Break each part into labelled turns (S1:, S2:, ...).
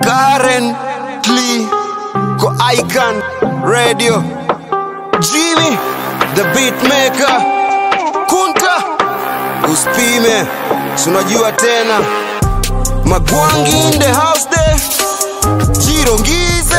S1: currently ko icon radio jimmy the beat maker kunta uspime sunajua tena magwangi in the house there jirongize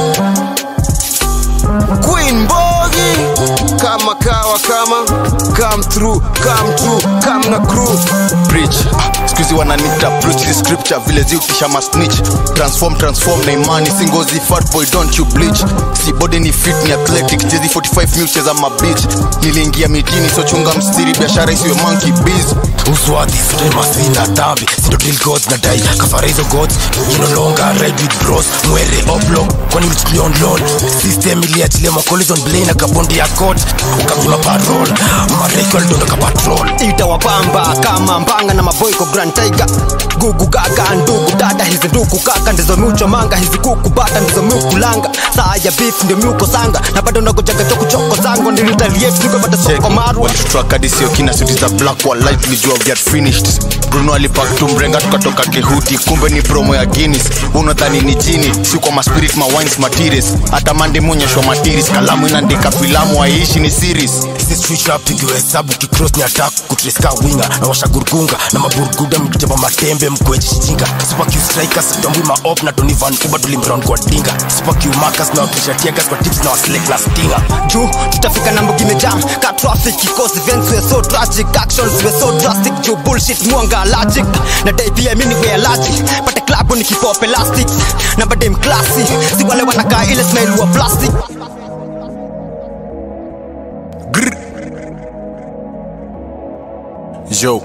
S1: queen bogi kama kawa kama come through come true come na crew
S2: preach skuizi wananita preach the scripture vile ziukisha masnitch transform transform na imani singozi fat boy don't you bleach si body ni fit ni athletic jezi 45 mil cheza mabich niliingia mitini sochunga mstiri biashara isiwe monkey biz
S3: uswati sudemasina dhambi sindo drill gods na dai kafara hizo gods you no longer ride with bros mwere oblo kwani ulichukulia on loan system iliachilia macollision blay na kabondi ya court ukamnyima parol mareko alidondoka patrol
S4: itawapamba kama mbanga na maboiko grand tiger gugu gaga ndugu dada hizi ndugu kaka ndizo miucho manga hizi kuku bata ndizo miukulanga saa ya beef ndio miuko sanga na bado nagojaga chokuchoko zangu nilitaliet nikopata soko marwa
S2: walitutrakadisio kina suti za black wa light tulijua we had finished bruno alipak tumrenga tukatoka kehuti kumbe ni promo ya guinness unadhani ni jini si kwa maspirit mawines materials hata mande muonyeshwa materials kalamu inaandika filamu haiishi ni series
S3: hizi swisha pigiwe hesabu kicross ni attack kutreska winga na washagurgunga na maburguda mkitema matembe mkweji shinga super q strikers tambui maop na tony van uba tulimround kwa dinga super q marcus na wakisha tiagas kwa tips na waslek na stinga
S4: juu tutafika na mbugi imejam ka traffic kikosi events were so tragic actions were so drastic juu bullshit mwanga allergic na dai pia mimi we allergic pate club ni kipop elastic na badem classy si wale wanakaa ile smell wa plastic
S2: yo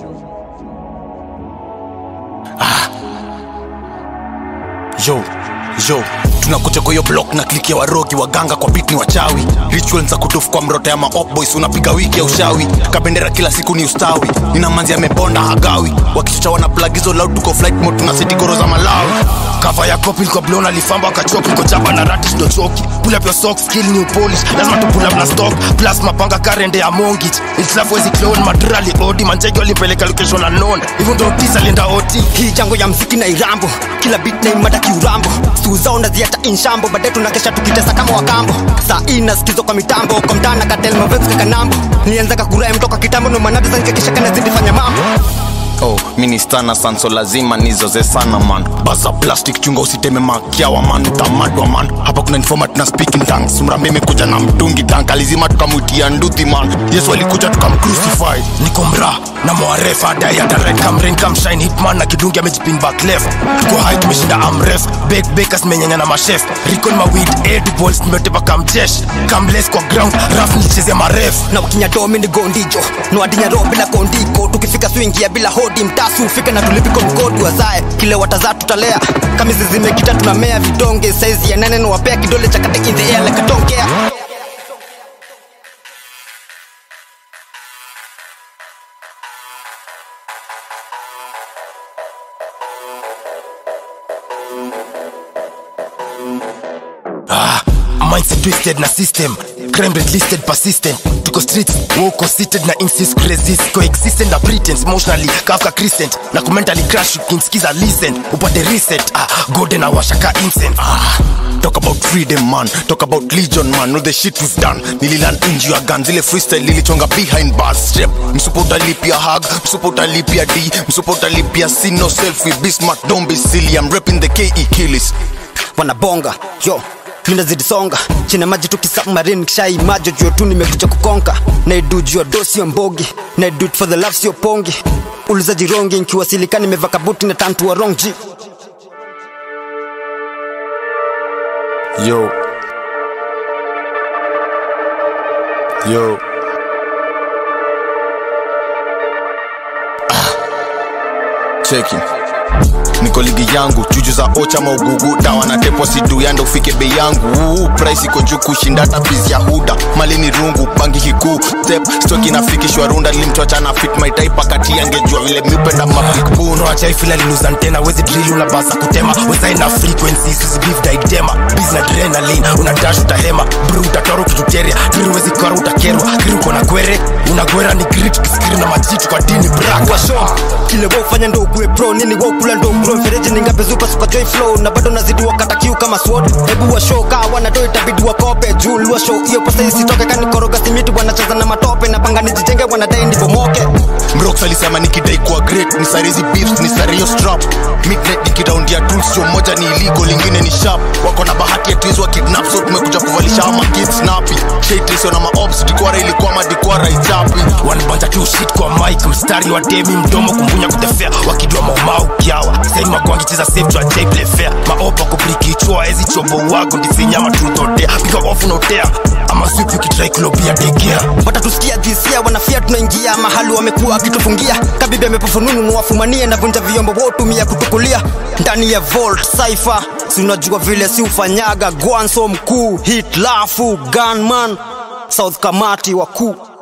S2: yo yo tunakuja kwa hiyo block na kliki ya warogi waganga kwa bit ni wachawi ritual za kutufu kwa mrota ya maop boys unapiga wiki ya ushawi kabendera kila siku ni ustawi nina manzi amebonda hagawi wakichocha wana plug hizo loud tuko flight mode tuna seti goro za malawi
S3: kava ya kopi ilikuwa blona alifamba akachoki iko chapa na ratish ndo choki pull up your socks skill new polish lazima tu pull up na stock plus mapanga karende ya mongit itlafu wezi clone madrali odi manjeki walimpeleka location na non hivyo ndo tisa lienda oti
S4: hii jango ya mziki na irambo kila bit na imada kiurambo stuu zao naziata inshambo baadaye tunakesha tukitesa kama wakambo saa hii nasikizwa kwa mitambo kwa mtana katel mavets kakanambo nilianzaga kurae mtoka kitambo no manabi zanikakisha kanazidi fanya mambo
S2: oh ministana sanso lazima nizoze sana man baza plastic chunga usiteme makiawa man utamadwa man hapa kuna informat na speaking tongues mrambe imekuja na mtungi tank alizima tukamwitia nduthi man yesu alikuja tukamcrucify
S3: niko mra na mwarefa adai atared kamren kamshine hitman na kidungi amejipin back left tuko hai tumeshinda amref bek bekas menyanya na mashef rikon mawid edibles nimetepa kamjesh kamles kwa ground raf nilichezea maref
S4: na wakinyatomi ni gondijo nwadinyaroho bila kondiko tukifika swingia bila hodi mtasu ufike na tulipiko mkodi wazae kile watazaa tutalea kamizi zimekita tunamea vidonge saizi ya nane nawapea kidole cha kate in the air like a don't care
S3: mindset twisted na system crime rate listed persistent tuko streets woko seated na insist resist coexistent na pretense emotionally kafka crescent na kumentally crash ukinsikiza listen upate reset ah, gode na washaka incense
S2: ah, talk about freedom man talk about legion man know the shit we've done nililan inji ya gun zile freestyle lilichonga behind bars step msupo utalipia hug msupo utalipia d msupo utalipia c no selfie be smart don't be silly i'm repping the ke killis
S4: wanabonga yo minazidi songa china maji tukisubmarine kishai majo jua tu nimekuja kukonka naidu jua do sio mbogi naidu it for the love sio pongi uliza jirongi nkiwasilika nimeva kabuti na tantua wrong g
S2: yo yo ah. cheki niko ligi yangu chuju za ocha maugugu dawa na tepo sidu yanda ufike bei yangu Uu, price iko juu kushinda hata biz ya huda mali ni rungu bangi kikuu step stoki nafikishwa runda limchocha na fit my type akati angejua vile miupenda mapik
S3: buno achaifila liluza tena wezi drill unabasa kutema wezaina frequencies usibif daidema biz na adrenaline unadash utahema bru utatoro kituteria diri wezi kora utakerwa kiri uko na kwere unagwera ni grit kiskiri na majitu kwa dini braka
S4: kwa show kile wewe ufanya ndo ukuwe pro nini wewe kula ndo ukuro mfereji ni ngapi wamezupa super joy flow na bado nazidi wakata kiu kama sword hebu wa show kaa wanado itabidi wakope juu wa show hiyo pesa isitoke kani koroga simiti wanacheza na matope na panga nijijenge wanadai nibomoke
S2: mrox alisema nikidai kuwa great ni sare hizi beefs ni sare hiyo strap midnight nikitaundia tools sio moja ni illegal lingine ni sharp wako na bahati ya twins wa kidnap so tumekuja kuvalisha ama kids snappy shaitisio na maobs dikwara ilikuwa madikwara ichapi
S3: wanabanja tu shit kwa mic mstari wa demi mdomo kumbunya kutefea wakijua maumau kiawa sai magwangi cheza safe to ajay play fair maopa kubrikichwa ezi chobo wako ndifinya matrutotea piga off unaotea ama swipi ukitrai kulobia dekea
S4: watatusikia dhisia wanafia tunaingia mahali wamekuwa wakitufungia kabibi amepofununu nuwafumanie na vunja vyombo wotumia kutukulia ndani ya volt cypher si unajua vile si ufanyaga gwanso mkuu hit lafu gunman south kamati wakuu